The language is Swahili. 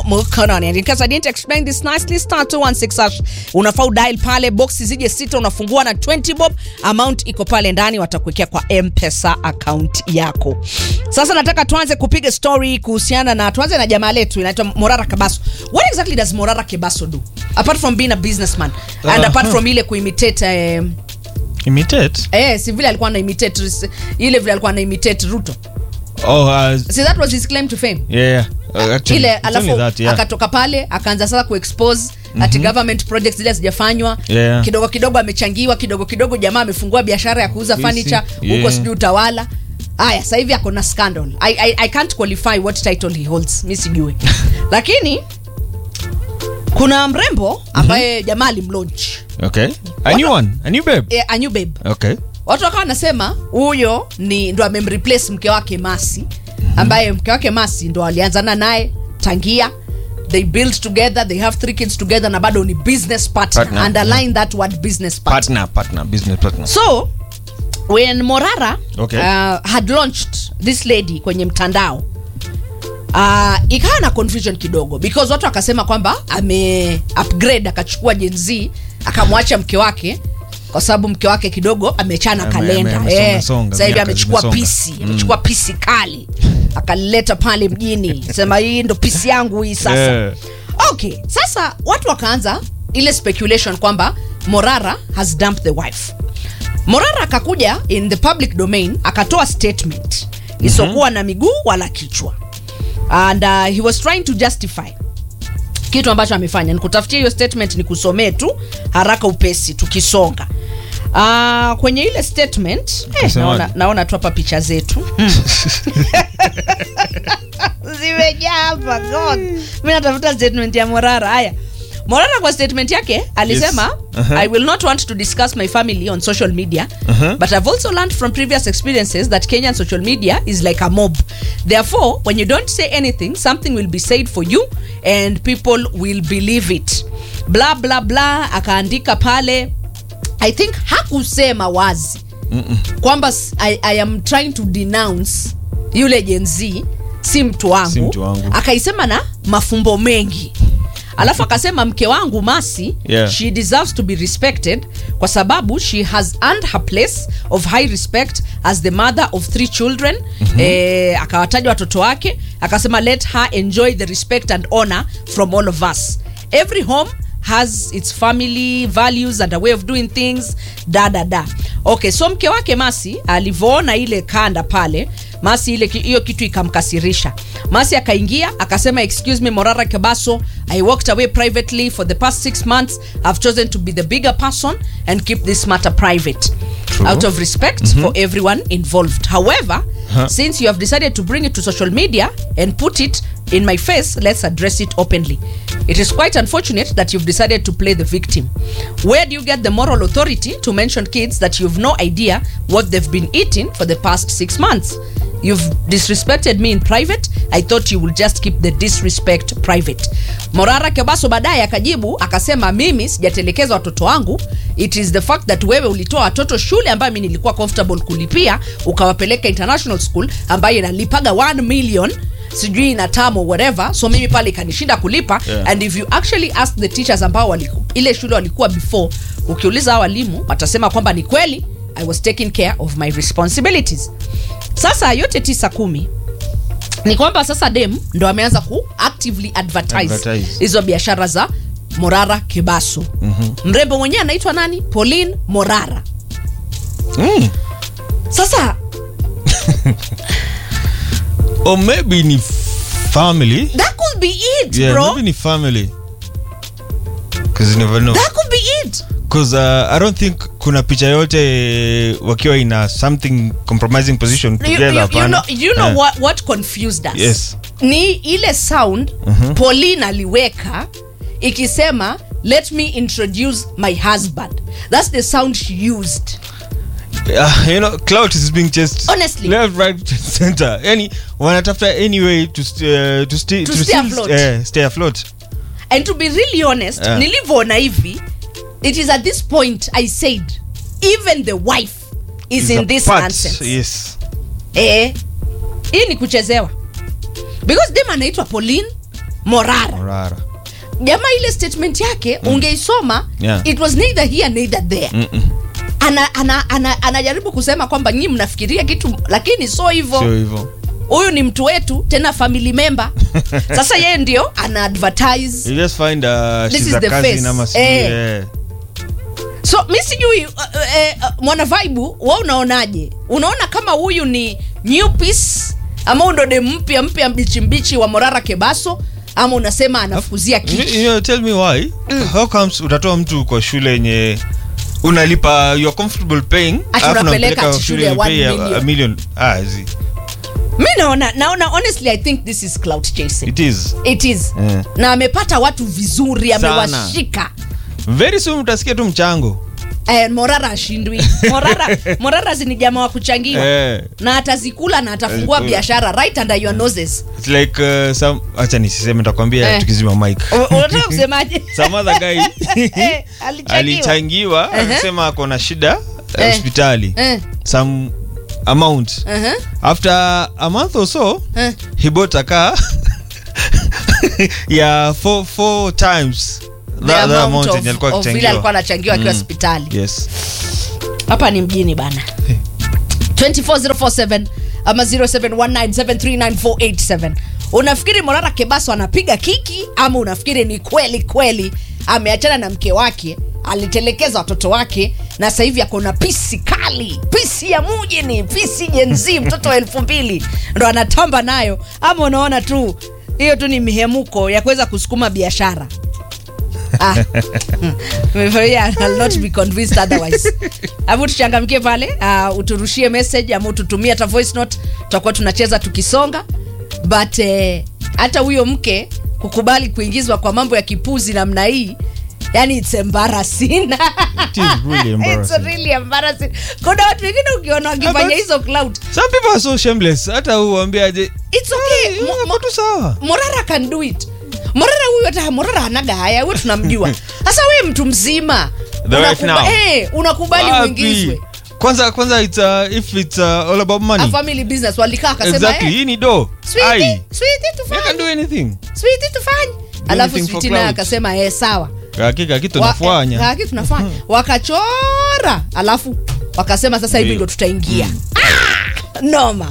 mkononi. And in case I didn't explain this nicely, star 216 hash unafaa udial pale, boxi zije sita, unafungua na 20 bob, amount iko pale ndani, watakuwekea kwa M-Pesa account yako. Sasa nataka tuanze kupiga story kuhusiana na, tuanze na jamaa letu inaitwa Morara Kebaso. What exactly does Morara Kebaso do apart from being a businessman and Uh, apart huh. from ile kuimitate eh, imitate eh, si vile alikuwa na imitate ile vile alikuwa na imitate Ruto. oh uh, See that was his claim to fame. yeah, yeah. Uh, actually, ile it's alafu only that, yeah. akatoka pale akaanza sasa kuexpose ati government projects zile hazijafanywa Yeah. kidogo kidogo amechangiwa kidogo kidogo jamaa amefungua biashara ya kuuza Sisi, furniture huko yeah. sijui utawala haya sasa hivi ako na scandal I, I, i can't qualify what title he holds mi sijui lakini kuna mrembo ambaye jamaa alimlaunch okay a new one a new babe eh, a new babe okay watu wakawa wanasema huyo ni ndo amemreplace mke wake masi ambaye mke wake masi ndo alianzana naye tangia they build together they have three kids together na bado ni business partner, Partner, underline that word business partner. partner partner business partner so when morara Okay. uh, had launched this lady kwenye mtandao uh, ikawa na confusion kidogo because watu wakasema kwamba ame upgrade akachukua jenz akamwacha mke wake kwa sababu mke wake kidogo amechana Ame- kalenda ame- amesonga- Eh, songa, sasa hivi miaka amechukua zimesonga. pisi amechukua pisi kali akalileta pale mjini sema hii ndo pisi yangu hii sasa Yeah. okay sasa watu wakaanza ile speculation kwamba morara has dumped the wife morara akakuja in the public domain akatoa statement isokuwa na miguu wala kichwa and uh, he was trying to justify kitu ambacho amefanya nikutafutia hiyo statement ni kusomee tu haraka upesi tukisonga uh, kwenye ile statement eh, Akasemaje? naona, naona tu hapa picha zetu zimejaa hapa god mi natafuta statement ya morara haya morara kwa statement yake alisema Yes. Uh-huh. i will not want to discuss my family on social media Uh-huh. but i've also learned from previous experiences that kenyan social media is like a mob therefore when you don't say anything something will be said for you and people will believe it bla bla bla akaandika pale i think hakusema wazi kwamba s- I, i am trying to denounce yule jenz si mtu wangu, Si mtu wangu. akaisema na mafumbo mengi alafu akasema mke wangu masi Yeah. she deserves to be respected kwa sababu she has earned her place of high respect as the mother of three children mm-hmm. eh, akawataja watoto wake akasema let her enjoy the respect and honor from all of us every home has its family values and a way of doing things da da da okay so mke wake masi alivyoona ile kanda pale masi ile ki- hiyo kitu ikamkasirisha masi akaingia akasema excuse me morara kebaso i walked away privately for the past six months i've chosen to be the bigger person and keep this matter private True. out of respect for everyone involved however Huh. since you have decided to bring it to social media and put it in my face let's address it openly it is quite unfortunate that you've decided to play the victim where do you get the moral authority to mention kids that you've no idea what they've been eating for the past six months you've disrespected me in private i thought you will just keep the disrespect private morara kebaso baadaye akajibu akasema mimi sijatelekeza watoto wangu it is the fact that wewe ulitoa watoto shule ambayo mi nilikuwa comfortable kulipia ukawapeleka international school ambayo inalipaga 1 million sijui na tamo whatever so mimi pale ikanishinda kulipa Yeah. and if you actually ask the teachers ambao waliku, ile shule walikuwa before ukiuliza hao walimu watasema kwamba ni kweli i was taking care of my responsibilities sasa yote tisa kumi ni kwamba sasa dem ndo ameanza ku actively advertise Advertise. hizo biashara za morara kebaso mm-hmm. mrembo mwenyewe anaitwa nani pauline morara mm. sasa or maybe ni family that could be it yeah bro maybe ni family because you never know that could be it because uh, i don't think kuna picha yote wakiwa in a something compromising position you, together you, you hapana. know, you know Yeah. what, what confused us Yes. ni ile sound uh-huh. pauline aliweka ikisema let me introduce my husband that's the sound she used Uh, you know clout is being chased Honestly. left right center yani wanatafuta any way to, st- uh, to, sti- To to stay still afloat. uh, stay afloat and to be really honest Yeah. nilivyoona hivi it is at this point i said even the wife is, Is in a this part, nonsense yes eh, hii ni kuchezewa because dem anaitwa pauline morara Morara. jamaa ile statement yake ungeisoma Yeah. it was neither here neither there Mm-mm. ana, ana, ana, anajaribu kusema kwamba nyinyi mnafikiria kitu lakini so Sio hivyo hivyo. huyu ni mtu wetu tena family member sasa yeye ndio ana advertise You just find uh, This she's is a the cousin face. ama sijui, Eh. eh. so mi sijui uh, uh, uh, mwana vaibu wa unaonaje unaona kama huyu ni new piece ama huyu ndo de mpya mpya mbichi mbichi wa morara kebaso ama unasema anafukuzia You- kiki you know, tell me why how comes utatoa mtu kwa shule yenye unalipa you are comfortable paying Ati alafu unapeleka unampeleka ati shule ya you one pay a- million. a million ah zi mi naona naona honestly i think this is cloud chasing it is it is Mm. na amepata watu vizuri Sana. amewashika very soon utasikia tu mchango eh, morara ashindwi morara morara si ni jamaa wa kuchangiwa eh, na atazikula na atafungua Atazikula. biashara right under your noses it's like uh, some acha nisiseme nitakwambia Eh. tukizima mic U- unataka kusemaje some other guy Eh, alichangiwa. alichangiwa Uh-huh. akasema ako na shida Eh. eh, hospitali Eh, some amount uh-huh, after a month or so eh. he bought a car yeah four, four times The that, that amount amount of- yenye alikuwa of vile akichangiwa. alikuwa anachangiwa akiwa Mm. hospitali yes hapa ni mjini bana 24047 ama 0719739487 unafikiri morara kebaso anapiga kiki ama unafikiri ni kweli kweli ameachana na mke wake alitelekeza watoto wake na sasa hivi akona pisi kali pisi ya mujini pisi jenzi mtoto wa elfu mbili ndo anatamba nayo ama unaona tu hiyo tu ni mihemuko ya kuweza kusukuma biashara Ah. Yeah, I'll not be convinced otherwise. Hebu tuchangamkie pale uh, uturushie message ama ututumie hata voice note tutakuwa tunacheza tukisonga but eh, hata huyo mke kukubali kuingizwa kwa mambo ya kipuzi namna hii yani it's embarrassing It is really it's embarrassing. really embarrassing kuna watu wengine ukiona wakifanya but- hizo cloud some people are so shameless hata uambiaje it's okay Mo- mo- tu sawa morara can do it morara huyu hata morara anaga haya we tunamjua sasa we mtu mzima The wife unakuba- now. eh, unakubali Wapi? uingizwe kwanza kwanza it's, uh, if it's uh, all about a money family business walikaa akasema exactly eh, hii ni do sweetie, ai sweetie you can tufanye do anything sweetie tufanye alafu anything for sweetie naye clout. akasema eh sawa hakika kitu Wa- nafanya eh, haki tunafanya wakachora alafu wakasema sasa hivi Ndio. ndo tutaingia ah, noma